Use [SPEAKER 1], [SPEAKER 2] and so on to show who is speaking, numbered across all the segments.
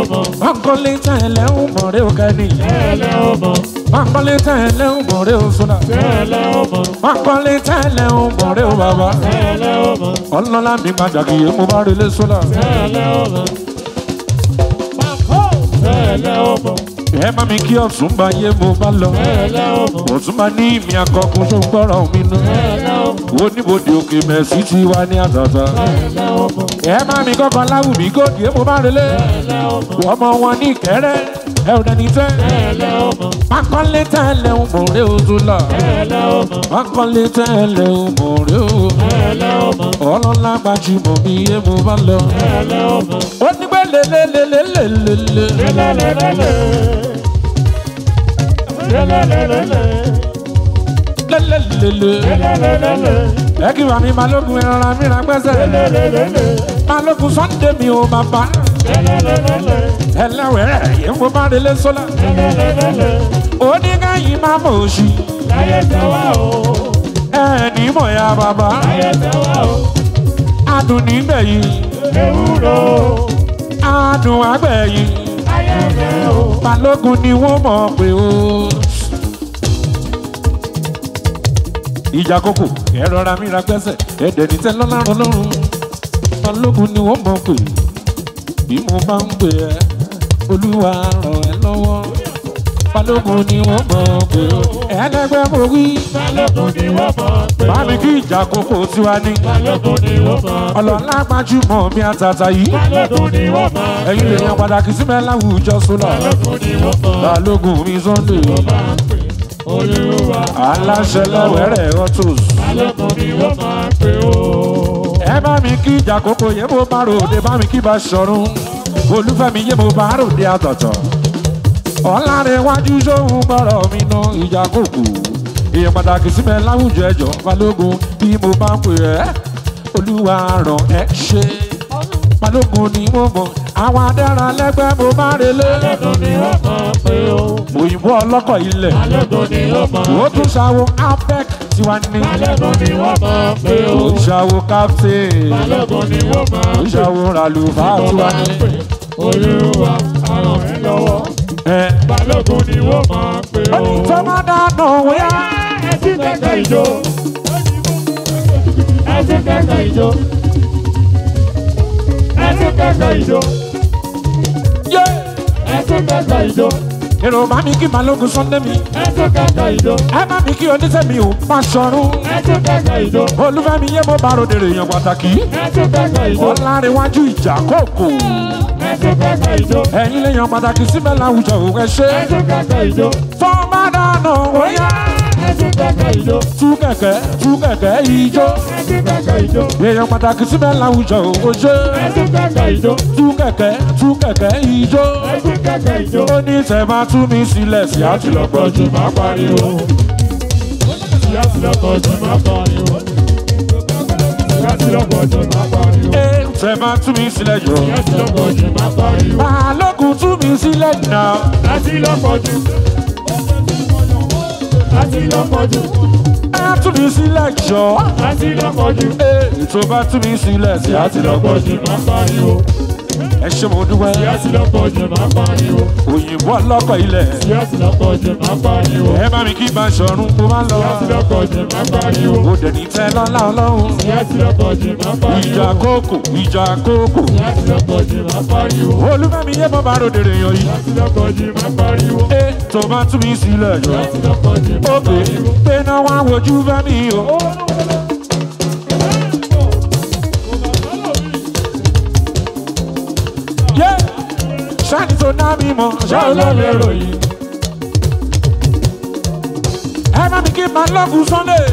[SPEAKER 1] ọmọ.
[SPEAKER 2] Mankole tẹ̀lé ń mọ̀rẹ́ o kẹ́ni.
[SPEAKER 1] Tẹ́lẹ̀ ọmọ.
[SPEAKER 2] Mankole tẹ̀lé ń mọ̀rẹ́ o sọ́dà.
[SPEAKER 1] Tẹ́lẹ̀ ọmọ.
[SPEAKER 2] Mankole tẹ̀lé ń mọ̀rẹ́ o bàbá.
[SPEAKER 1] Tẹ́lẹ̀ ọmọ.
[SPEAKER 2] Ọlọ́lá mi pàtàkì yìí mo bá relé sọ́dà.
[SPEAKER 1] Tẹ́lẹ̀ ọmọ. Tẹ́lẹ̀ ọmọ.
[SPEAKER 2] Ẹ bá mi kí ọ̀tún bá yé mo bá lọ.
[SPEAKER 1] Tẹ́lẹ̀ ọmọ.
[SPEAKER 2] Ọ̀tún bá ní ìmì akọkùn tó ń gbọ́rọ̀ mi nù.
[SPEAKER 1] Tẹ́lẹ̀ ọmọ.
[SPEAKER 2] Oníbodè òkè mẹ̀sí ti wá ní àtàtà.
[SPEAKER 1] Tẹ́lẹ̀ ọmọ.
[SPEAKER 2] Ẹ bá mi kọ́kọ́ láwùmí gòkè yé mo bá relé.
[SPEAKER 1] Tẹ́lẹ̀ ọmọ.
[SPEAKER 2] Ọmọ wọn ní ìkẹ́rẹ́. Ẹ ò dẹni tẹ́.
[SPEAKER 1] Tẹ́lẹ̀ ọmọ.
[SPEAKER 2] Mankole tẹ̀lé ń mọ̀rẹ́ o sọ́dà.
[SPEAKER 1] Tẹ́lẹ̀ ọmọ.
[SPEAKER 2] Mankole tẹ̀lé ń mọ̀rẹ́ o.
[SPEAKER 1] Tẹ́lẹ̀ ọmọ.
[SPEAKER 2] Ọlọ́lá gbajúmọ̀ mi yé mo bá lọ.
[SPEAKER 1] Tẹ́lẹ̀ ọmọ.
[SPEAKER 2] ó ní pé lélelélelélele.
[SPEAKER 1] Lélẹ́lẹ́lẹ́lẹ́. Lélẹ́lẹ́lẹ́lẹ́.
[SPEAKER 2] lélelélele.
[SPEAKER 1] Lélẹ́lẹ́lẹ́.
[SPEAKER 2] ẹ kí wàá mi balógun ẹran mi ra gbẹ́sẹ̀.
[SPEAKER 1] Lélẹ́lẹ́lẹ́.
[SPEAKER 2] balógun sunday mi ò bàbá.
[SPEAKER 1] Lélẹ́lẹ́lẹ́.
[SPEAKER 2] ẹlẹ́wẹ̀rẹ̀ yìí mo bá relé sọ́lá.
[SPEAKER 1] Lélẹ́lẹ́lẹ́.
[SPEAKER 2] ó ní káyìn máa mọ̀ òṣì.
[SPEAKER 1] Láyé tẹ́wá o.
[SPEAKER 2] ẹ̀ẹ́nì mọ̀ ya bàbá.
[SPEAKER 1] Láyé tẹ́wá o.
[SPEAKER 2] adùn nígbẹ̀yìn.
[SPEAKER 1] Ewúro.
[SPEAKER 2] adùn àgbẹ̀yìn.
[SPEAKER 1] Láyé tẹ́ o.
[SPEAKER 2] balógun ni wọ́n mọ̀ pé o. ìjà kókò ẹ rọra mi ra gbẹ́sẹ̀ ẹ̀dẹ̀ ní tẹ́lọ́ lárọ̀ lọ́rùn balógun ni wọ́n mọ̀ pé bí mo bá ń pè ẹ́ olúwa ràn ẹ́ lọ́wọ́ balógun ni wọ́n mọ̀ pé o ẹlẹ́gbẹ́ mo wí
[SPEAKER 1] Balógun ni wọ́n mọ̀ pé
[SPEAKER 2] bá
[SPEAKER 1] o.
[SPEAKER 2] mi kí ìjà kókò tiwa ní
[SPEAKER 1] Balógun ni wọ́n mọ̀ pé o.
[SPEAKER 2] ọlọ́lá gbajúmọ̀ mi àtàtà yìí
[SPEAKER 1] Balógun ni wọ́n mọ̀ pé o.
[SPEAKER 2] ẹ̀yin lè yan pàtàkì sí mi láwùjọ sólà
[SPEAKER 1] Balógun ni wọ́n mọ̀
[SPEAKER 2] balógun mi sunday
[SPEAKER 1] máa ń pè Olúwa.
[SPEAKER 2] aláṣẹ lẹ́wẹ̀rẹ̀ autos.
[SPEAKER 1] Balógun ni wọ́n máa ń pè o.
[SPEAKER 2] ẹ bá mi kí ìjà kókó yé mo bá ròde bá mi kí bá ṣọrun olúfẹ́mi yé mo bá ròde àtọ̀tọ̀ ọ̀làrẹ̀wájú sóhun gbọ́rọ̀ mi ná ìjà kókó èèyàn pàtàkì sí mi láwùjọ ẹjọ́ balógun bí mo bá ń pè ẹ́ olúwa ràn ẹ́ ṣe balógun ni mo mọ̀ àwọn adára lẹ́gbẹ́ mo bá relé
[SPEAKER 1] Balógun ni wọ́n máa ń pè o.
[SPEAKER 2] òyìnbó ọlọ́kọ̀ ilẹ̀
[SPEAKER 1] Balógun ni wọ́n máa ń
[SPEAKER 2] ó tún ṣàwọ apec tiwa ní
[SPEAKER 1] Balógun ni wọ́n máa ń pè o.
[SPEAKER 2] ó ṣàwọ captain
[SPEAKER 1] Balógun ni wọ́n máa
[SPEAKER 2] ó
[SPEAKER 1] ń pè
[SPEAKER 2] ṣàwọ ràlùfà
[SPEAKER 1] wọ́n
[SPEAKER 2] tiwa
[SPEAKER 1] máa ń
[SPEAKER 2] ní.
[SPEAKER 1] pè Olúwa á ràn mí lọ́wọ́.
[SPEAKER 2] ẹ
[SPEAKER 1] Balógun ni wọ́n máa ń pè o.
[SPEAKER 2] tó má dáná wíyá.
[SPEAKER 1] Ẹtí kẹ̀kẹ́ ìjó. Ẹtí kẹ̀kẹ́ ìjó. Ẹtí kẹ̀kẹ́ ìjó.
[SPEAKER 2] yé
[SPEAKER 1] Ẹtí kẹ̀kẹ́ ìjó.
[SPEAKER 2] èrò bá mi kí balógun sunday mi
[SPEAKER 1] Ẹtí kẹ̀kẹ́ ìjó.
[SPEAKER 2] ẹ bá mi kí oníṣẹ́ mi ò bá ṣọrun
[SPEAKER 1] Ẹtí kẹ̀kẹ́ ìjó.
[SPEAKER 2] olúfẹ́mi yé mo bá ròdèrè èèyàn pàtàkì
[SPEAKER 1] Ẹtí kẹ̀kẹ́ ìjó.
[SPEAKER 2] ọ̀làrẹ̀wájú ìjà kòkò
[SPEAKER 1] Ẹtí kẹ̀kẹ́ ìjó.
[SPEAKER 2] ẹ̀yin lèèyàn pàtàkì síbẹ̀ láwùjọ òun ẹ ṣe
[SPEAKER 1] Ẹtí kẹ̀kẹ́ ìjó.
[SPEAKER 2] tó má dáná wíyá.
[SPEAKER 1] Ẹtí kẹ̀kẹ́ ìjó.
[SPEAKER 2] tú kẹ̀kẹ́ tú kẹ̀kẹ́ ijó
[SPEAKER 1] Ẹtí kẹ̀kẹ́ ìjó.
[SPEAKER 2] èèyàn pàtàkì síbẹ̀ láwùjọ òun ṣe
[SPEAKER 1] Ẹtí kẹ̀kẹ́ ìjó.
[SPEAKER 2] tú kẹ̀kẹ́ tú kẹ̀kẹ́ ijó
[SPEAKER 1] Ẹtí kẹ̀kẹ́ ìjó.
[SPEAKER 2] ó ní tẹ̀ máa tú mi sílẹ̀ sí àtìlọ́pọ̀ jù má pariwo.
[SPEAKER 1] Ìyá ti lọ́kọ̀ jù má pariwo. Ìyá ti lọ́kọ̀ jù má pariwo.
[SPEAKER 2] Ẹ tẹ̀ máa tú mi sílẹ̀ jọ.
[SPEAKER 1] Ìyá ti lọ́kọ̀ jù má pariwo.
[SPEAKER 2] Balógun tú mi sílẹ̀ náà.
[SPEAKER 1] Láti lọ́kọ̀ jù. Láti lọ́kọ̀ jù.
[SPEAKER 2] Ẹ tú mi sílẹ̀ jọ.
[SPEAKER 1] Láti lọ́kọ̀ jù.
[SPEAKER 2] Ẹ tó bá tú mi sílẹ̀ sí
[SPEAKER 1] Ìyá ti lọ́kọ̀
[SPEAKER 2] àtìlọ́pọ̀
[SPEAKER 1] jù
[SPEAKER 2] jù.
[SPEAKER 1] má pariwo.
[SPEAKER 2] Ẹ ṣe mo dúpẹ́.
[SPEAKER 1] Ìyá ti lọ́kọ̀ jù má pariwo.
[SPEAKER 2] Òyìnbó ọlọ́kọ̀ ilẹ̀.
[SPEAKER 1] Ìyá ti lọ́kọ̀ jù má pariwo.
[SPEAKER 2] Ẹ bá mi kí bá ṣọ̀run mo máa lọ.
[SPEAKER 1] Ìyá ti lọ́kọ̀ jù má pariwo.
[SPEAKER 2] Mo dẹ̀ ní tẹ́ lọ́lá ọlọ́run.
[SPEAKER 1] Ìyá ti lọ́kọ̀ jù má pariwo.
[SPEAKER 2] Ìjà kókò ìjà kókò.
[SPEAKER 1] Ìyá ti lọ́kọ̀ jù má pariwo.
[SPEAKER 2] Olúfẹ́mi yé bọ́ bá ròdèrè èèyàn yìí.
[SPEAKER 1] Ìyá ti lọ́kọ̀ jù má pariwo.
[SPEAKER 2] Ẹ tó bá tú mi sílẹ̀ jọ.
[SPEAKER 1] Ìyá ti lọ́kọ̀ jù má
[SPEAKER 2] Ó pè é
[SPEAKER 1] pariwo.
[SPEAKER 2] pé náà wá wojú fẹ́mi o. Yé ṣáàtì tó ná mi mọ̀ ṣá
[SPEAKER 1] Ṣé
[SPEAKER 2] olóòlè
[SPEAKER 1] olóòlè
[SPEAKER 2] rò.
[SPEAKER 1] ròyìn?
[SPEAKER 2] Ẹ bá mi kí máa lọ́gùn Sunday.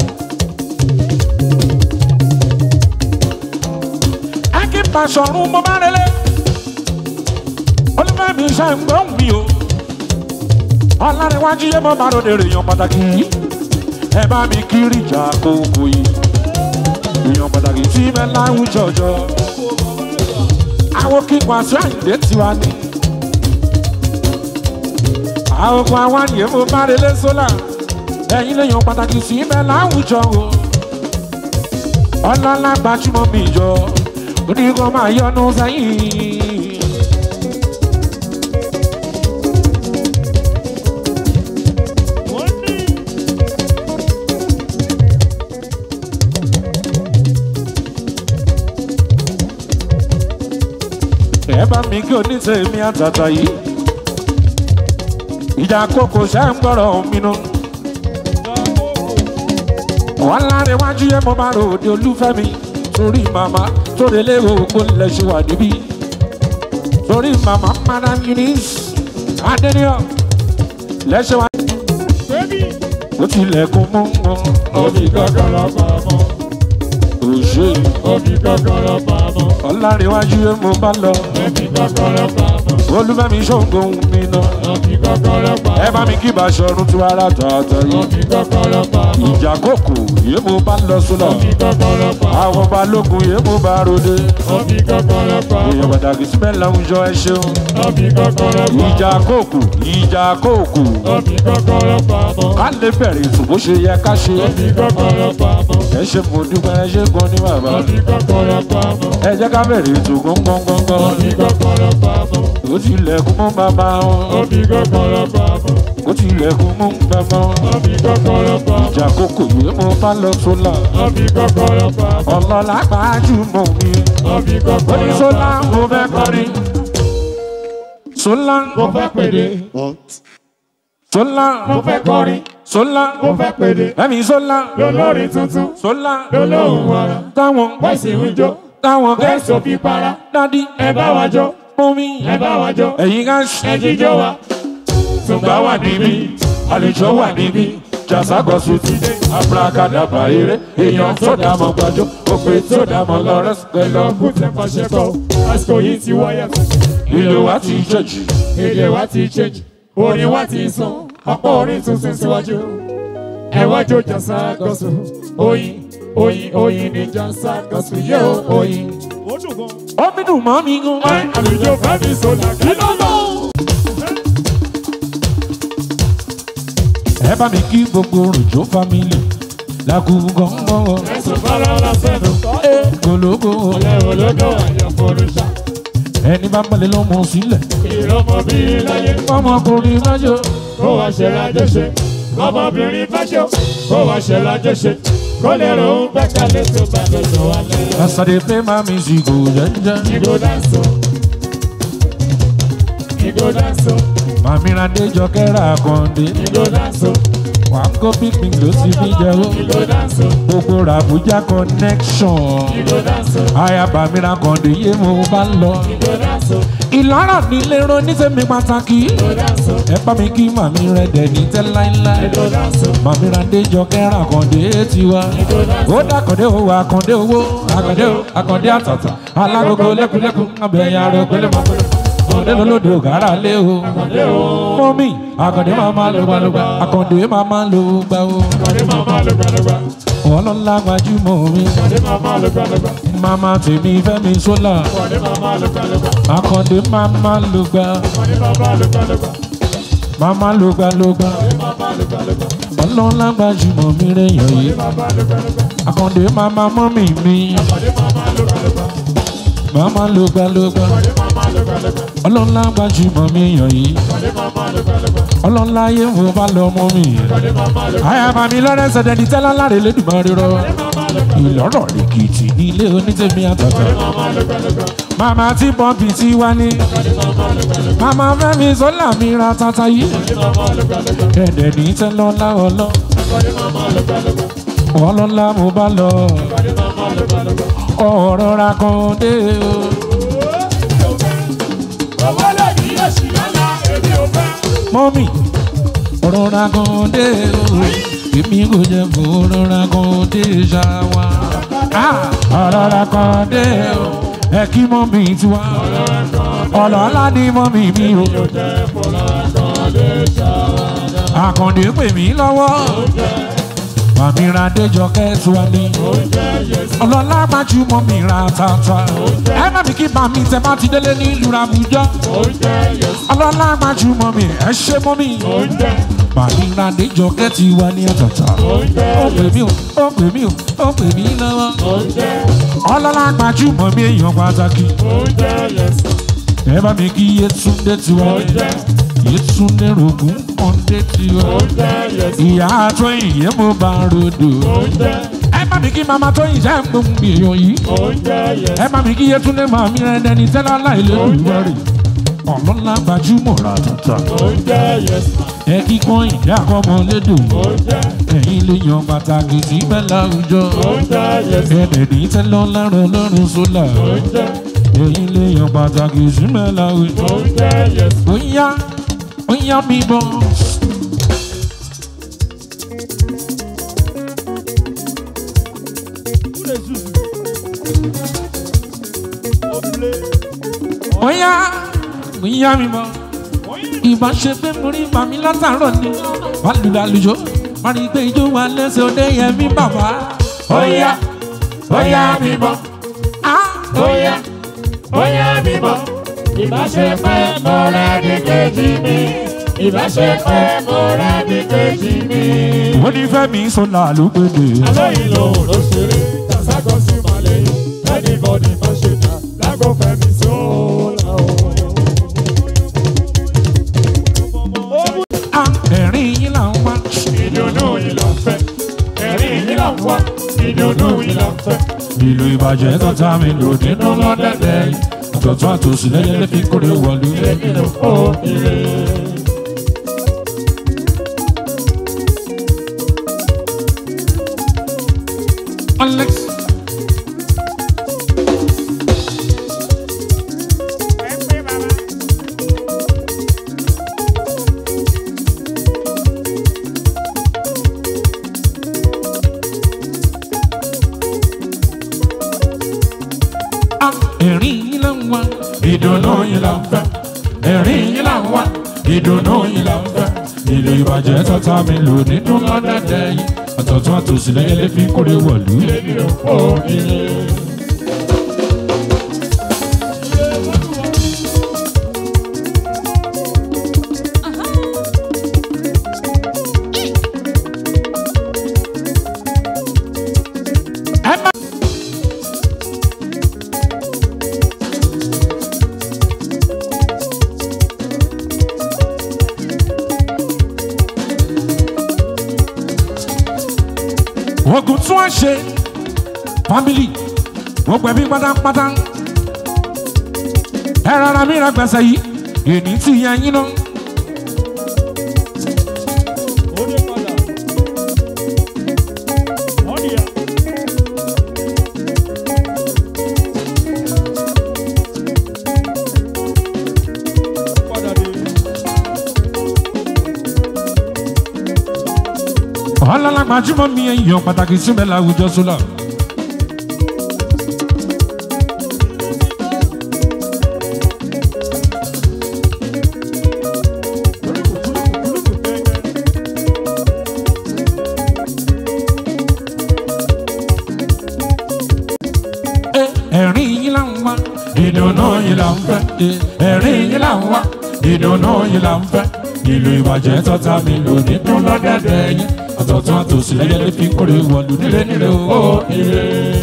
[SPEAKER 2] Ẹ kí n bá sọ̀rùn mo bá relé. Olúfẹ́mi ṣe ń gbọ́ mi o. Ọlárẹ̀wájú yé mo bá ròde èèyàn pàtàkì yìí. Ẹ bá mi kiri ìjà kókó yìí. Èèyàn pàtàkì tí mẹ́ láwùjọ jọ. Àwọn kí Wàsíù Àyìndé tiwa ní. Àwọn kan àwọn àyè mo bá relé sólà. Ẹ̀yin lèèyàn pàtàkì sí mẹ́ láwùjọ o. Ọlọ́lá gbajúmọ̀ mi jọ. Oníkan máa yọnu sẹ́yìn. ẹ bá mi kí onítẹ̀mí àtàtà yìí ìjà kókò ṣe ń gbọ́rọ̀ mi nù. wọ́n láre wájú yẹn mo bá ròde olúfẹ́mi torí màmá torí léwu ògbó lẹ́sùn wà níbí torí màmá madam eunice adeniyan lẹ́sùn wà. ó tilẹ̀kùn mú wọn
[SPEAKER 1] Omi kọ́kọ́rọ́ pamọ́,
[SPEAKER 2] òṣè
[SPEAKER 1] omi kọ́kọ́rọ́ pamọ́,
[SPEAKER 2] ọ̀làríwájú yẹn mo bá lọ
[SPEAKER 1] omi kọ́kọ́rọ́ pamọ́,
[SPEAKER 2] olúfẹ́mi ṣòǹgòhun mi náà.
[SPEAKER 1] omi kọ́kọ́rọ́ pamọ́,
[SPEAKER 2] ẹ bá mi kí Baṣọ̀run tú ara tọ̀ọ̀tọ̀ yìí.
[SPEAKER 1] omi kọ́kọ́rọ́ pamọ́,
[SPEAKER 2] ìjà kòkò yìí mo bá lọ sọ́nà.
[SPEAKER 1] omi kọ́kọ́rọ́ pamọ́,
[SPEAKER 2] àwọn balógun yìí mo bá ròde.
[SPEAKER 1] omi kọ́kọ́rọ́ pamọ́,
[SPEAKER 2] èèyàn pàtàkì síbẹ̀ láwùjọ ẹ ṣeun.
[SPEAKER 1] omi kọ́kọ́rọ́ pamọ́,
[SPEAKER 2] ìjà kòkò ìjà kòkò.
[SPEAKER 1] omi kọ́kọ́rọ́ pamọ́,
[SPEAKER 2] ká lè bẹ̀rẹ̀ ètò bó ṣe yẹ ká ṣe.
[SPEAKER 1] omi kọ́kọ́rọ́ pamọ́,
[SPEAKER 2] ẹ ṣe mo dúpẹ́ ẹ ṣe gan ní bàbá.
[SPEAKER 1] omi kọ́kọ́rọ́ pamọ́,
[SPEAKER 2] ẹ jẹ́ ká bẹ̀rẹ̀ ètò gbọ́ngbọ́ngbọ́ngbọ́n.
[SPEAKER 1] omi kọ́kọ́rọ́ pamọ́,
[SPEAKER 2] ó tilẹ̀kùn mọ́ bàbá wọn.
[SPEAKER 1] omi kọ́kọ́rọ́ pamọ́,
[SPEAKER 2] ó tilẹ̀kùn mọ́ bàbá wọn.
[SPEAKER 1] omi kọ́kọ́rọ́ pamọ́,
[SPEAKER 2] ìjà kòkò yìí mo bá lọ sọ́nà.
[SPEAKER 1] omi kọ́kọ́rọ́ pamọ́,
[SPEAKER 2] ọlọ́lá gbajúmọ̀ mi.
[SPEAKER 1] omi kọ́kọ́rọ́
[SPEAKER 2] oníṣọ́lá
[SPEAKER 1] pamọ́,
[SPEAKER 2] mo fẹ́ kọrin. sọ́lá
[SPEAKER 1] mo fẹ́ pèdè,
[SPEAKER 2] sọ́lá
[SPEAKER 1] mo fẹ́ kọrin,
[SPEAKER 2] sọ́lá
[SPEAKER 1] mo fẹ́ pèdè,
[SPEAKER 2] ẹ̀mí sọ́lá
[SPEAKER 1] lólórin tuntun,
[SPEAKER 2] sọ́lá
[SPEAKER 1] lólóhùn ara,
[SPEAKER 2] táwọn
[SPEAKER 1] bọ́ìsì ń jó,
[SPEAKER 2] táwọn
[SPEAKER 1] bẹ́ẹ̀sì ò fi para,
[SPEAKER 2] dádì
[SPEAKER 1] ẹ bá wa jó,
[SPEAKER 2] mọ́mí
[SPEAKER 1] ẹ bá wa jó,
[SPEAKER 2] ẹ̀yin ká
[SPEAKER 1] ẹ jíjó wa,
[SPEAKER 2] tùgbà wà níbí àlejò wà níbí jàságọ́sù ti dé abúlákàdàbà eré èèyàn tó dàmọ́ gbàjọ́ òpè tó dàmọ́ lọ́rẹ́sì pẹ̀lú
[SPEAKER 1] lọ́kùn tẹ pàṣẹ kọ́, àsìkò yìí ti wáyà,
[SPEAKER 2] ìlú wa ti jọ̀jì
[SPEAKER 1] èdè wa ti change, orin wa ti sùn, ọ̀pọ̀ orin tún sún síwájú. Ẹ wá jó jàsá gọ́sù, oyin, oyin, oyin ní jàsá gọ́sù yóò oyin.
[SPEAKER 2] omi dùn mọ́ mi gan.
[SPEAKER 1] Ẹ àlùjọ fẹ́mi sọ̀lá kí ló lọ.
[SPEAKER 2] ẹ bá mi kí gbogbo ròjò fámìlì lágùngàn
[SPEAKER 1] Ẹ̀sùn fara sẹ́nu,
[SPEAKER 2] gbólógbó
[SPEAKER 1] ẹ̀wọ̀n lọ́dọ̀ àyànfọ́rúṣà.
[SPEAKER 2] ẹni bá mọ̀lẹ́ lọ́mọ sílẹ̀
[SPEAKER 1] Ìrọmọ bí láyé,
[SPEAKER 2] ọmọkùnrin májò
[SPEAKER 1] kó wá ṣe lájọṣe. Ọmọbìnrin fáṣọ, kó wá ṣe lájọṣe. Kó lè rò ó gbẹ́kẹ̀lé tó bá lọ́jọ́ alẹ́.
[SPEAKER 2] as i dey play my music o jẹ́njẹ́
[SPEAKER 1] Ìgò dáńsó. Ìgò dáńsó.
[SPEAKER 2] màmí radéjọ kẹ́rà àkàndé
[SPEAKER 1] Ìgò dáńsó.
[SPEAKER 2] wà á kó picnic ló ti fi jẹ́ o
[SPEAKER 1] Ìgò dáńsó.
[SPEAKER 2] gbogbo ràbújá connection
[SPEAKER 1] Ìgò dáńsó.
[SPEAKER 2] ayaba mi rakàndé yé mo bá lọ
[SPEAKER 1] Ìgò dáńsó.
[SPEAKER 2] ìlọ́rọ̀ nílé ro níṣẹ́mi pàtàkì
[SPEAKER 1] Ìgò dáńsó.
[SPEAKER 2] ẹ bá mi kí màmí rẹ̀ dẹ̀ ní tẹ́ láíláí
[SPEAKER 1] Ìgò dáńsó.
[SPEAKER 2] màmí radéjọ kẹ́rà àkàndé tiwa
[SPEAKER 1] Ìgò dáńsó.
[SPEAKER 2] ó dàkàndé owó àkàndé owó àkàndé o àkàndé àtàtà alágogo lẹ́kùnlẹ́kùn abẹ́yà rẹ̀ pẹ́lẹ́ mọ́ pẹ́lẹ́ àkàndé lọ́lọ́dẹ ògárà lé o mọ́mí àkàndé máa máa lò gbàlógbà àkàndé máa máa lò gbà o
[SPEAKER 1] Kọ̀dé màmá ló gbàdúgbà.
[SPEAKER 2] ọlọ́lá gbajúmọ̀ mi
[SPEAKER 1] Kọ̀dé màmá ló gbàdúgbà.
[SPEAKER 2] màmá tèmi fẹ́mi sólà
[SPEAKER 1] Kọ̀dé màmá ló gbàdúgbà.
[SPEAKER 2] àkàndé máa máa lò gbà
[SPEAKER 1] Kọ̀dé màmá ló gbàdúgbà.
[SPEAKER 2] máa lò gbà lò gbà
[SPEAKER 1] Kọ̀dé màmá ló gbàdúgbà.
[SPEAKER 2] ọlọ́lá gbajúmọ̀ mi rẹ̀ yàn yìí
[SPEAKER 1] Màmá ló gbàdúgbà.
[SPEAKER 2] àkàndé máa máa mọ́mì mi
[SPEAKER 1] Kọ̀dé màmá ló gbàdúgbà.
[SPEAKER 2] máa lò gbà lò gbà
[SPEAKER 1] Kọ̀dé màmá ló gbàdúgbà.
[SPEAKER 2] ọlọ́lá gbajúmọ̀ mi yàn yìí
[SPEAKER 1] Kọ̀dé màmá ló gbàdúgbà.
[SPEAKER 2] ọlọ́lá yé wo bá lọ mọ́ mi.
[SPEAKER 1] Kọ̀dé màmá ló
[SPEAKER 2] àyàbá mi lọ́rẹ́ sẹ̀dẹ̀ ní tẹ́lá láre lẹ́dùnmọ́ rírọ́ ìlọ́rọ̀ lèkìtì ní ilé onítẹ̀mí àtọ̀tọ̀
[SPEAKER 1] màmá ló gbàdúgbà.
[SPEAKER 2] màmá tí pọ́ǹpì tí wá ní màmá fẹ́mi sọ́là mi ra tata yìí
[SPEAKER 1] Kọ̀dé màmá ló gbàdúgbà.
[SPEAKER 2] ẹ̀dẹ̀ ní tẹ́lọ́lá ọlọ́
[SPEAKER 1] Kọ̀dé màmá ló gbàdúgbà.
[SPEAKER 2] ọlọ́lá mo bá lọ
[SPEAKER 1] Kọ̀dé màmá ló gbàdúgbà.
[SPEAKER 2] ọ̀rọ̀ ra kan dé o.
[SPEAKER 1] Owó lè ní èsì lọ́la, èmi ò fẹ́.
[SPEAKER 2] mọ́mì ọ̀rọ̀ ra kan dé o èmi kò jẹ́ kó ọ̀rọ̀ ra kan dé ṣáwá ọ̀rọ̀ ra kan dé o ẹ kí mọ́mì tiwa ọlọ́lá ní mọ́mì mi o. àkàndé pè mí lọ́wọ́ màmí ra déjọkẹ́ tiwa ní ọlọ́lá gbajúmọ̀ mi ra tata ẹ má bí kí bàmí tẹ bá ti délé ní ìlú Àbújá ọlọ́lá gbajúmọ̀ mi ẹ ṣe mọ́ mi màmí ra déjọkẹ́ tiwa ní àtàtà ó pè mí o ó pè mí o ó pè mí lọ́wọ́ ọlọ́lá gbajúmọ̀ mi èèyàn pàtàkì ẹ bá mi kí Yétúndé tiwa Yétúndé rògùn kọ́ndé tiwa ìyá àtọ́ ìyẹ́ mo bá rodò ẹ bá má mi kí mama tó yìí jẹ́ gbóhùn mi èèyàn yìí
[SPEAKER 1] oúnjẹ yes.
[SPEAKER 2] ẹ má mi kí yẹtúndé máa mi rẹ dẹni tẹ́lá láìlé olùwárí ọlọ́lá gbajúmọ̀ rà tata
[SPEAKER 1] oúnjẹ yes.
[SPEAKER 2] ẹ kíkọ́ ìdí àkọ́mọ lédò
[SPEAKER 1] oúnjẹ
[SPEAKER 2] ẹ̀yin lè yan pàtàkì sí bẹ́ẹ̀ láwùjọ
[SPEAKER 1] oúnjẹ yes.
[SPEAKER 2] ẹ̀ẹ́dẹ̀ ní tẹ́lọ́ lárùn lọ́rùn sólà
[SPEAKER 1] oúnjẹ
[SPEAKER 2] ẹ̀yin lè yan pàtàkì sí bẹ́ẹ̀ láwùjọ.
[SPEAKER 1] oúnjẹ yes.
[SPEAKER 2] Oya, oya mi bọ̀. Oya, oya mi bọ̀. Ìbá ṣe pé mo rí màmí látàárọ̀ ni. Wà lùlù àlùjọ, wà ní pé ijó wa lẹ́sẹ̀ òde yẹn mi bàbá.
[SPEAKER 1] Oya, oya mi bọ̀.
[SPEAKER 2] Ah!
[SPEAKER 1] Oya, oya mi bọ̀. Ìbáṣepẹ́ mo rẹ̀ ní kejì mi. Ìbáṣepẹ́ mo rẹ̀ ní kejì mi.
[SPEAKER 2] Wọ́n ní Fẹ́mi Sọlá ló gbèdè.
[SPEAKER 1] Alóyin lòun ló ṣeré, Tàṣàgọ́ sí Màlẹ́yìn, Anybody má ṣe dá, lágbo Fẹ́mi Sọ́la o.
[SPEAKER 2] Ah! Ẹ̀rín yín là ń wá.
[SPEAKER 1] Ìdùnnú yìí ló ń fẹ́, ẹ̀rín yìí ló ń wá, ìdùnnú yìí ló ń fẹ́.
[SPEAKER 2] ìlú ìbàjẹ́ tọ́ta mi lò nínú lọ́dẹ̀dẹ̀ yìí àtọ̀tún àtòsí lẹ́yẹlẹ́ fi kórè wọ̀lú
[SPEAKER 1] Èmi ló kó ire.
[SPEAKER 2] alex. Ah, ẹ̀rín yín là ń wá ìdùnnú yín là ń fẹ́ ẹ̀rín yín là ń wá ìdùnnú yín là ń fẹ́ ìlú ìbàjẹ́ tọ́ta mi lò nínú lọ́dẹ̀dẹ̀ yìí àtọ̀tún àtòsí lẹ́yẹlẹ́ fi kórè wọ̀lú.
[SPEAKER 1] Èmi ló kó ire.
[SPEAKER 2] ẹ má. ogun tún á ṣe family gbogbo ẹbí pátápátá ẹ rárá mi ra gbèsè yìí èní tí yẹn yín náà. ọlọ́lá gbajúmọ̀ mi èèyàn pàtàkì síbẹ̀ láwùjọ sólà. ẹ̀rín yín là ń wá ìdùnnú yín là ń fẹ́ ẹ̀rín yín là ń wá ìdùnnú yín là ń fẹ́ ìlú ìbàjẹ́ tọ́ta mi lò nínú lọ́dẹ̀dẹ̀ yín àtọ̀tún àtòsí lẹ́yẹlé fi kórè wọ̀lú nílé nílé o ire.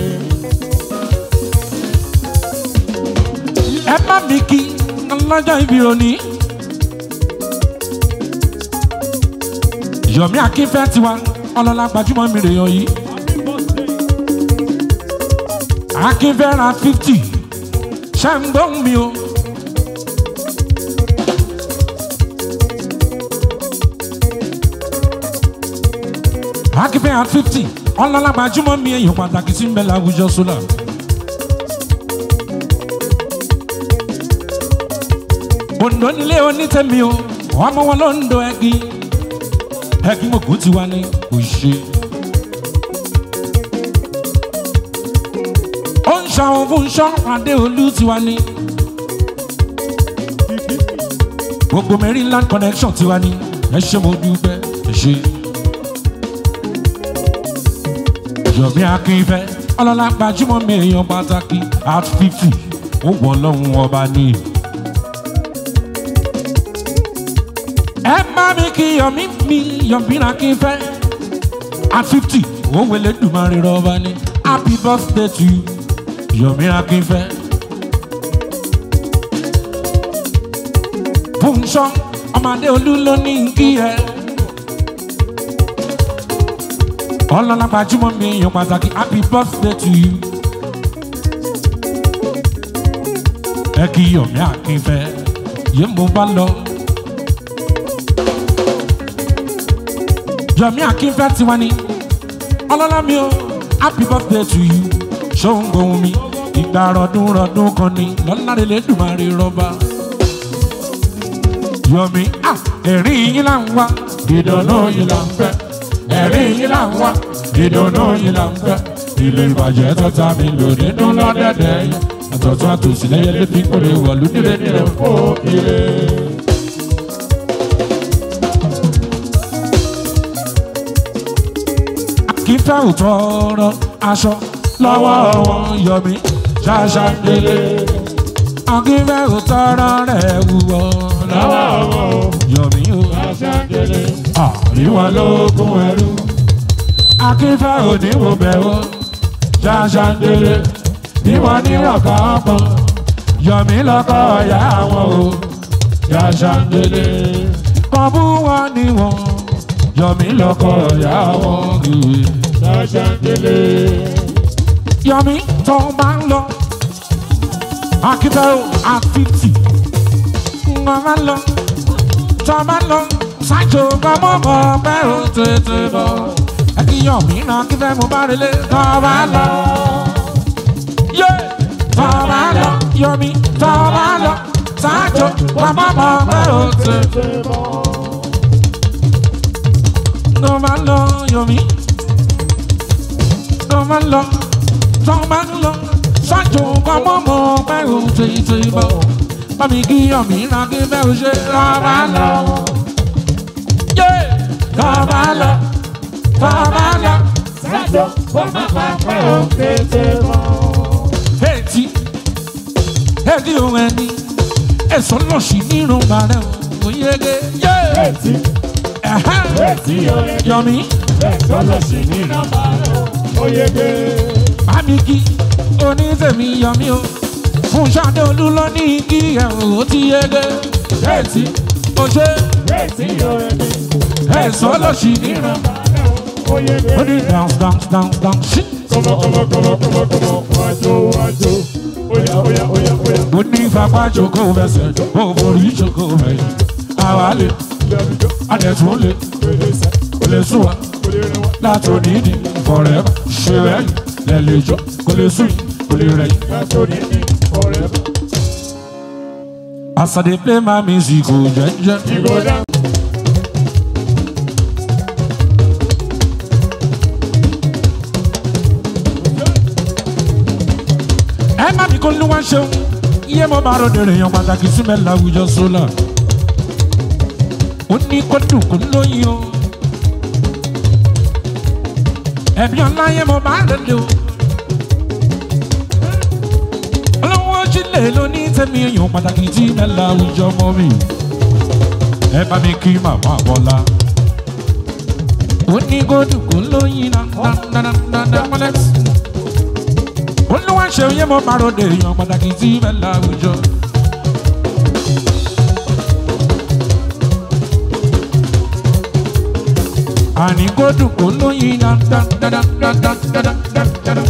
[SPEAKER 2] ẹ má mi kí ọlọ́jọ́ ibi òní. yomi akínfẹ́ tiwa ọlọ́lá gbajúmọ̀ mi rèéyàn yìí. akínfẹ́ ra fifty ṣe ń gbóhùn mi o. akínfẹ́ ra fifty ọlọ́lá gbajúmọ̀ mi èèyàn pàtàkì sí ń bẹ láwùjọ sólà. Ondo nílé onítẹ̀mí o, ọmọ wọn ló ń do ẹ̀gì. Ẹ̀gì mọ̀gùn ti wá ní òṣè. Ó ń ṣàwọn fún ṣọ́ Adéolú ti wá ní. Gbogbo Maryland connection ti wá ní. Ẹ ṣe mo dúpẹ́, ẹ ṣe. Yomi Akínfẹ́, ọlọ́lá gbajúmọ̀ mi èèyàn pàtàkì at fifty. Ó wọ̀ lọ́hùn ọba ní. ẹ má mi kí yọmí mi yọmí ra kí n fẹ́. at fifty ó wẹlé dùmarè rọba ní happy birthday to you yọmí ra kí n fẹ́. fúnṣọ́ ọmọdé olú ló ní kí ẹ. ọlọ́lá gbajúmọ̀ mi èèyàn pàtàkì happy birthday to you. ẹ kí yomi akínfẹ́ yé mo bá lọ. yomi akínfẹ́ tiwa ni ọlọ́lá mi o happy birthday to you. ṣóun gbóhùn mi ìgbà rọdún rọdún kan ni lọ́lárẹ̀ lẹ́dùnmáre rọ́bà. yomi ah ẹ̀rín yín là ń wá ìdùnnú yín là ń fẹ́ ẹ̀rín yín là ń wá ìdùnnú yín là ń fẹ́ ilé ìbàjẹ́ tó ta mi lò nínú lọ́dẹ̀dẹ̀ yẹn àtọ̀tún àtòsí lẹ́yẹ lébi kórè wọ̀lú nílé nílé fó ire. kí fẹ́ òtọ́rọ aṣọ lọ́wọ́ wọn yọ mí ṣáṣá délé. akínfẹ́ òtọ́rọ rẹ̀ wúwo lọ́wọ́ wọn yọ mí o. àríwá lógún ẹrú. akínfẹ́ òníwò bẹ̀wò ṣáṣá délé bí wọ́n ní ọ̀gá ọmọ yọ̀mí lọ́kọ̀ ọ̀yá wọn o yàṣàndélé kọ́ bú wọn ní wọn yọ̀mí lọ́kọ̀ ọ̀yá wọn kìí
[SPEAKER 1] Ṣàṣàndélé.
[SPEAKER 2] yọ̀mí tó máa ń lọ akíntẹ́ àfitì wọn máa ń lọ tó máa ń lọ ṣáàjò gbọmọmọ pẹ́ ò tètè bọ̀ ẹ kí yọ̀mí náà akíntẹ́ mo bá relé tó máa ń lọ yé tọ́ba lọ yomi tọ́ba lọ sáájò bàbá bọ̀ bẹ́ ò tẹ̀. tọ́ba lọ yomi tọ́ba lọ tọ́ba lọ sáájò bàbá bọ̀ bẹ́ ò tẹ̀ tẹ̀ bọ̀. Bámi kí yomi ra kí bẹ́ ò ṣe tọ́ba lọ. Yé tọ́ba lọ tọ́ba lọ.
[SPEAKER 1] Sájò wọ́n máa pa pẹ́ ò tètè mọ́.
[SPEAKER 2] Eti, eti ohun ẹni, ẹ̀sọ́ lọ sí nínú bàrẹ̀ òyege.
[SPEAKER 1] Etí etí oye
[SPEAKER 2] Yọ̀mí,
[SPEAKER 1] ẹ̀sọ́ lọ sí ní nọ́mbà rẹ̀ oyege.
[SPEAKER 2] Bámikí, onítẹ̀mí yọ̀mí o. Fún Ṣadé Olú lọ ní kí ẹ̀rù ó ti yege. Eti, oṣé,
[SPEAKER 1] Etí oye
[SPEAKER 2] ẹ̀sọ́ lọ sí nínú.
[SPEAKER 1] nọ́mbà rẹ̀ oyege.
[SPEAKER 2] Ó ní dance dance dance dance sí.
[SPEAKER 1] Kọ́mọ kọ́mọ kọ́mọ kọ́mọ kọ́mọ wájú wájú. Oya oya oya oya.
[SPEAKER 2] Ó ní fapá jókòó fẹsẹ̀, ó forí jókòó fẹ̀yìn. Àwa lè,
[SPEAKER 1] Lẹ́rìndó
[SPEAKER 2] adẹ̀tún lè,
[SPEAKER 1] pèlè sẹ́
[SPEAKER 2] kò lè sùn wá.
[SPEAKER 1] kò lè rìn wá.
[SPEAKER 2] látòní ní forever ṣe rẹ́yìn lẹ́lẹ́jọ́ kò lè sùn yìí kò lè rẹ̀yìn.
[SPEAKER 1] Látòrí ní forever.
[SPEAKER 2] as i dey play my music o jẹjẹ.
[SPEAKER 1] Ìgò dá.
[SPEAKER 2] ẹ má mi kó ní wá ṣeun iye mo bá ròde rèèyàn pàtàkì sí mi láwùjọ sólà. ó ní kó dùn kó lóyún o. ẹ̀bí ọ̀la yẹn mo bá ròde o. olówó jílẹ̀ ló ní tẹ̀mí èèyàn pàtàkì tí mi láwùjọ mọ́ mi. ẹ bá mi kí màmá bọ́lá. ó ní kó dùn kó lóyún náà dáadáa dáadáa mọ́lẹ́sì olúwa ṣe yé mo máa ròde èèyàn pàtàkì tí bẹ́ẹ̀ láwùjọ. àní kó dùn kó lóyin dáadáa.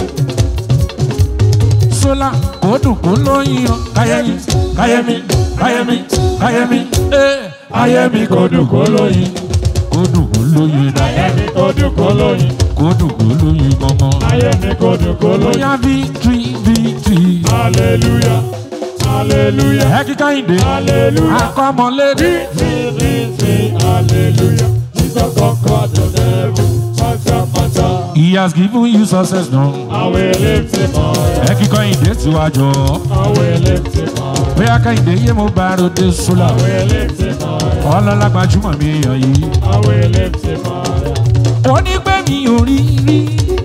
[SPEAKER 2] sólà kó dùn kó lóyin o káyẹ̀mí káyẹ̀mí káyẹ̀mí káyẹ̀mí ee ayẹ̀mí kó dùn kó lóyin kó dùn kó lóyin náà
[SPEAKER 1] Ayé mi kò dùn kó lóyún.
[SPEAKER 2] kó dùn kó lóyin gbọ̀ngàn.
[SPEAKER 1] Ayé mi kò dùn kó lóyún.
[SPEAKER 2] bóyá victory victory.
[SPEAKER 1] Hallelujah. Hallelujah.
[SPEAKER 2] ẹ kíkà ìdè
[SPEAKER 1] Hallelujah.
[SPEAKER 2] akọ́mọlédè
[SPEAKER 1] Victory, victory, hallelujah. Jesus conquered the devil. Mata, mata.
[SPEAKER 2] he has given you success now.
[SPEAKER 1] I will lift him high.
[SPEAKER 2] ẹ kíkà ìdè tiwájọ
[SPEAKER 1] I will lift him high.
[SPEAKER 2] bóyá ká ìdè yé mo bá ròde sólà
[SPEAKER 1] I will lift him high.
[SPEAKER 2] ọlọ́lá gbajúmọ̀ mi èèyàn yìí.
[SPEAKER 1] I will lift him high.
[SPEAKER 2] ó ní pé mi ò rí rí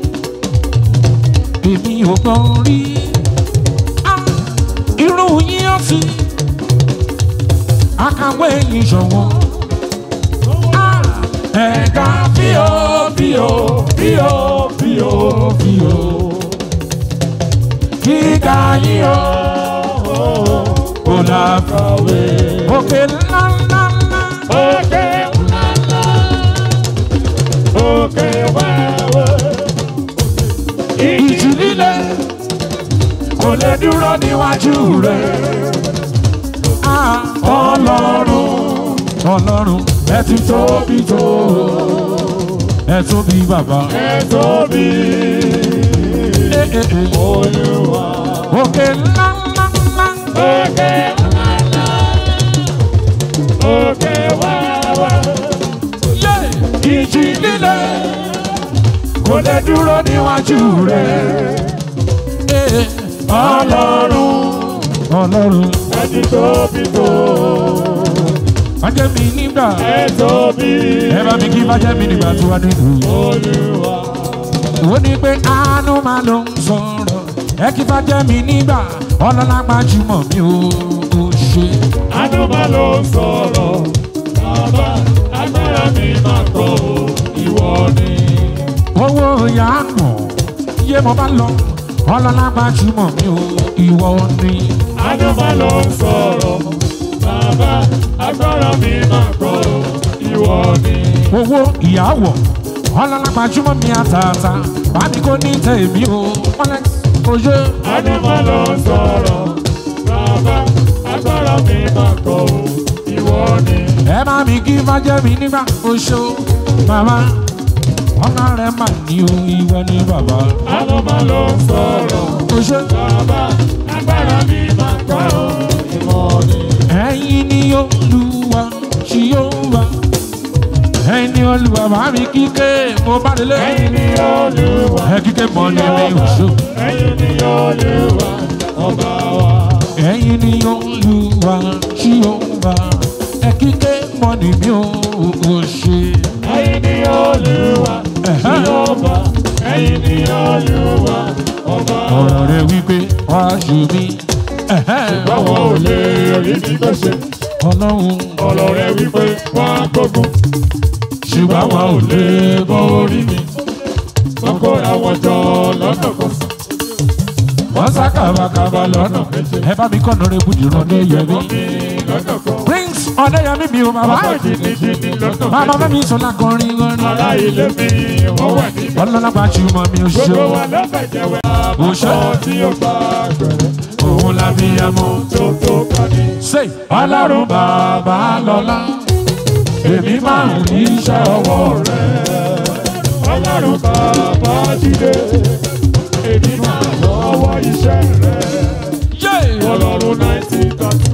[SPEAKER 2] èmi ò gbọ́ rí Ah, irú yín ó sì akàwé yìí ṣọ̀wọ́n. Ah, ẹ̀ka fíò fíò fíò fíò fíò kíkà yín ó kò lákàwé òkè ńlá ńlá ńlá.
[SPEAKER 1] Okay, okay, well.
[SPEAKER 2] níwájú rẹ̀. Ah, Ọlọ́run Ọlọ́run ẹ ti tóbi tó ẹ tóbi bàbá.
[SPEAKER 1] ẹ tóbi
[SPEAKER 2] Eh, eh, eh.
[SPEAKER 1] olúwa.
[SPEAKER 2] Òkè ńlá ńlá ńlá.
[SPEAKER 1] òkè ńláńlá òkè wàwà
[SPEAKER 2] Ìjì líle kò lè dúró níwájú rẹ̀. Eh,
[SPEAKER 1] ọlọ́run
[SPEAKER 2] Ọlọ́run
[SPEAKER 1] ẹni tóbi tó
[SPEAKER 2] bájẹ́ mi nígbà
[SPEAKER 1] ẹ tóbi
[SPEAKER 2] ẹ bá mi kí bájẹ́ mi nígbà tó wá nínú.
[SPEAKER 1] olúwa.
[SPEAKER 2] ó ní pé àánú máa ló ń sọ̀rọ̀ ẹ kí bájẹ́ mi nígbà ọlọ́lá gbajúmọ̀ mi ò ò ṣe.
[SPEAKER 1] Adúmọ̀ ló ń sọ̀rọ̀, bàbá agbára mi máa kọ́ o, ìwọ ni.
[SPEAKER 2] owó ìyá nù yé mo bá lọ ọlọ́lá gbajúmọ̀ mi ò ìwọ ni.
[SPEAKER 1] Adúmọ̀ ló ń sọ̀rọ̀, bàbá agbára mi máa kọ́ o, ìwọ ni.
[SPEAKER 2] owó ìyàwó ọlọ́lá gbajúmọ̀ mi àtàtà bá mi kó ní tèmi o wọ́lẹ̀ oye.
[SPEAKER 1] Adúmọ̀ ló ń sọ̀rọ̀, bàbá agbára mi máa kọ́ o, ìwọ ni.
[SPEAKER 2] ẹ má mi kí bájẹ́ mi nígbà oṣù màmá ọ̀nà rẹ̀ mà ní o ìwọ ni bàbá
[SPEAKER 1] Adúmọ̀ ló ń sọ̀rọ̀,
[SPEAKER 2] oṣù.
[SPEAKER 1] bàbá agbára mi máa kọ́ o, ìwọ ni.
[SPEAKER 2] ẹ̀yin ni olúwa tí yóò wá ẹ̀yin ni olúwa bá mi kíké mo bá délé
[SPEAKER 1] Ẹ̀yin ni Olúwa.
[SPEAKER 2] ẹ kíké mọ́ ní mi oṣù
[SPEAKER 1] Ẹ̀yin ni Olúwa, ọba wa.
[SPEAKER 2] ẹ̀yin ni olúwa tí yóò wá ẹ kíké mọ́ ní mi oṣù.
[SPEAKER 1] Ẹ̀yin ni Olúwa, Jèhófà. Ẹ̀yin ni Olúwa, ọba wa.
[SPEAKER 2] ọ̀rọ̀ rẹ̀ wípé wá ṣù mí
[SPEAKER 1] Báwo ò lè rí mi tó ṣe?
[SPEAKER 2] ọlọ́run
[SPEAKER 1] Ọ̀rọ̀ rẹ̀ wípé wọ́n á gbógun. Ṣùgbọ́n wọn ò lè borí mi. Wọ́n kóra wọn jọ lọ́nà kan.
[SPEAKER 2] wọ́n sá kàbàkàbà lọ́nà ẹ bá mi kọ́ lórí ibùdó ìrọ̀lẹ́ yẹmi.
[SPEAKER 1] Wọ́n mi lọ́nà kan.
[SPEAKER 2] prince ọ̀dẹ́yẹmí mi ò bàbá
[SPEAKER 1] Wọ́n jìnnìjìnnì lọ́nà
[SPEAKER 2] bàbá
[SPEAKER 1] kan.
[SPEAKER 2] fẹ́mi sọlá kọrin kọrin.
[SPEAKER 1] Ará ilé mi wọ́n wà níbẹ̀.
[SPEAKER 2] ọlọ́lá gbajúmọ̀ mi ò ṣe
[SPEAKER 1] Gbogbo
[SPEAKER 2] o.
[SPEAKER 1] wa ló fẹ́ jẹ́wẹ́.
[SPEAKER 2] Òṣè.
[SPEAKER 1] Àbọ̀ tí ó bá gbẹ̀rẹ̀.
[SPEAKER 2] òun la fi ẹmu.
[SPEAKER 1] Tó tó kọ́ni.
[SPEAKER 2] ṣe ọlọ́run bàbá lọ́lá èmi máa ń rí iṣẹ́ ọwọ́ rẹ̀.
[SPEAKER 1] Ọlọ́run bàbá jíde. Èmi máa lọ́wọ́ iṣẹ́ rẹ̀.
[SPEAKER 2] yé
[SPEAKER 1] Ọlọ́run náìtì tọ́tù.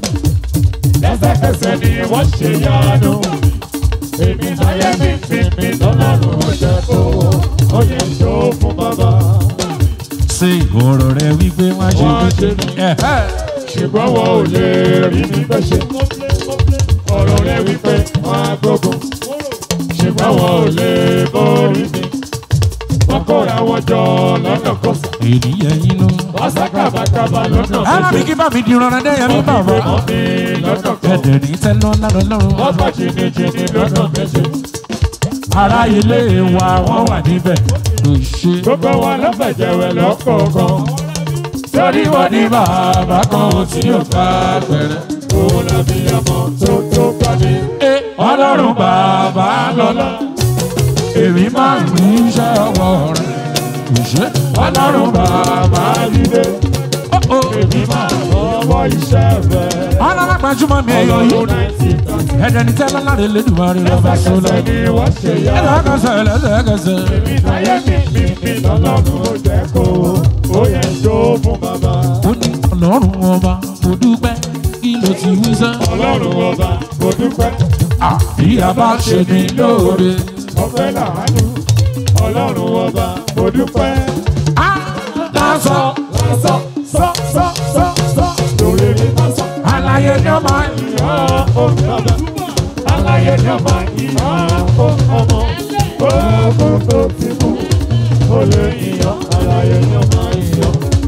[SPEAKER 1] Lẹ́sẹ̀kẹsẹ̀ ni wọ́n ṣe yánu. Èmi láyé mi fi mi lọ́lọ́run ó jẹ́ kó. Ó yẹ tó fún bàbá.
[SPEAKER 2] ṣe ọ̀rọ̀ rẹ̀ wípé wá ṣe
[SPEAKER 1] Wá ṣe
[SPEAKER 2] mí.
[SPEAKER 1] mí.
[SPEAKER 2] Ẹ̀hẹ́.
[SPEAKER 1] ṣùgbọ́n wọn ò lè rí mi fẹ́ ṣe. ọ̀rọ̀ rẹ̀ wípé wọ́n á gbógun ṣùgbọ́n wọn ò lè borí mi. wọ́n kóra wọn jọ lọ́nà kọsà.
[SPEAKER 2] ènìyàn inú.
[SPEAKER 1] wọ́n sá kábàkábà lọ́nà
[SPEAKER 2] ẹ má mi kí bá mi di ìrọ̀rùn ẹ̀dẹ́yẹmí bàbá.
[SPEAKER 1] wọ́n mi lọ́nà kan.
[SPEAKER 2] ẹ̀dẹ̀ ní tẹ́lọ́ lánàá lọ́rùn.
[SPEAKER 1] wọ́n bá jìnnìjìnnì lọ́nà méje.
[SPEAKER 2] ará ilé wa wọ́n wà níbẹ̀. kò ṣe.
[SPEAKER 1] gbogbo wọn ló fẹ̀jẹ̀wẹ̀ lọ́kọ̀ọ̀kan.
[SPEAKER 2] torí wọ́n ní bàbá kan tí yóò bá pẹ̀rẹ̀.
[SPEAKER 1] òun làbí ọmọ tó tó pàdé.
[SPEAKER 2] Ẹ ọlọ́run bàbá lọ́lá èmi máa ń rí iṣẹ́ ọwọ́ rẹ̀ kò ṣe ọlọ́run bàbá
[SPEAKER 1] jíde.
[SPEAKER 2] ó
[SPEAKER 1] èmi máa lọ́wọ́ iṣẹ́ rẹ̀.
[SPEAKER 2] ọlọ́run gbajúmọ̀ mi èèyàn
[SPEAKER 1] ọlọ́run
[SPEAKER 2] yìí
[SPEAKER 1] náìtì tọ́tù.
[SPEAKER 2] ẹ̀jẹ̀ ní tẹ́lá láre lẹ́dùnmáre lọ́ba sólà
[SPEAKER 1] lẹ́sẹ̀kẹsẹ̀ ni wọ́n ṣe yá.
[SPEAKER 2] ẹ̀lẹ́kẹsẹ̀ ẹ̀lẹ́kẹsẹ̀
[SPEAKER 1] Èmi láyé mi mi mi lọ́lọ́run ó jẹ́ kó ó yẹ jó fún bàbá.
[SPEAKER 2] ó ní ọlọ́run ọba mo dúpẹ́ kí ló ti wí sẹ́
[SPEAKER 1] Ọlọ́run ọba mo dúpẹ́
[SPEAKER 2] bí a bá ṣe ní lóore
[SPEAKER 1] ọpẹ́ làánú. Ọlọ́run ọba mo dúpẹ́.
[SPEAKER 2] á lásọ
[SPEAKER 1] Sọ sọ sọ sọ sọ lórí mi má sọ.
[SPEAKER 2] àlàyé ni ó máa ń
[SPEAKER 1] Ìyá ó bàbá. Aláyé ni ọba ìyá ó ọmọ. Oògùn tó ti mú. Ó lè yíyan. Aláyé ni ọba ìyá.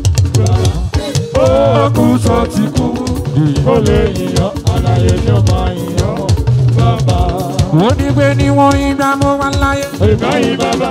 [SPEAKER 1] Oògùn tó ti kú. Ó lè yíyan. Aláyé ni ọba ìyá. Bàbá.
[SPEAKER 2] ó ní pé níwọ̀n ìgbà mo wà láyé.
[SPEAKER 1] Ìbáyìí bàbá.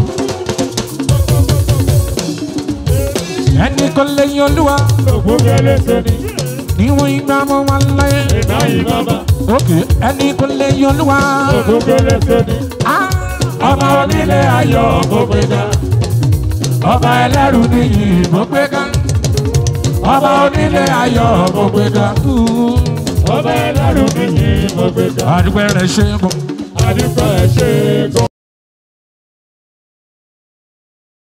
[SPEAKER 2] ẹnì kan lẹ́yìn olúwa
[SPEAKER 1] Ògùn gẹ́lẹ́sẹ̀ ni.
[SPEAKER 2] níwọ̀n ìgbà mo wà láyé.
[SPEAKER 1] Ìbáyìí bàbá.
[SPEAKER 2] òkè ẹnì kan lẹ́yìn olúwa.
[SPEAKER 1] Ògùn gẹ́lẹ́sẹ̀ ni.
[SPEAKER 2] Ah,
[SPEAKER 1] Ọba onílé ayọ̀ mo gbé ga.
[SPEAKER 2] ọba ẹlẹ́rù nìyí mo gbé ká. ọba onílé ayọ̀ mo gbé ga.
[SPEAKER 1] ọba ẹlẹ́rù mi ni mo gbé ga.
[SPEAKER 2] àdúgbò rẹ̀ ṣe é bọ̀.
[SPEAKER 1] àdúgbò ẹ̀ ṣe é gan.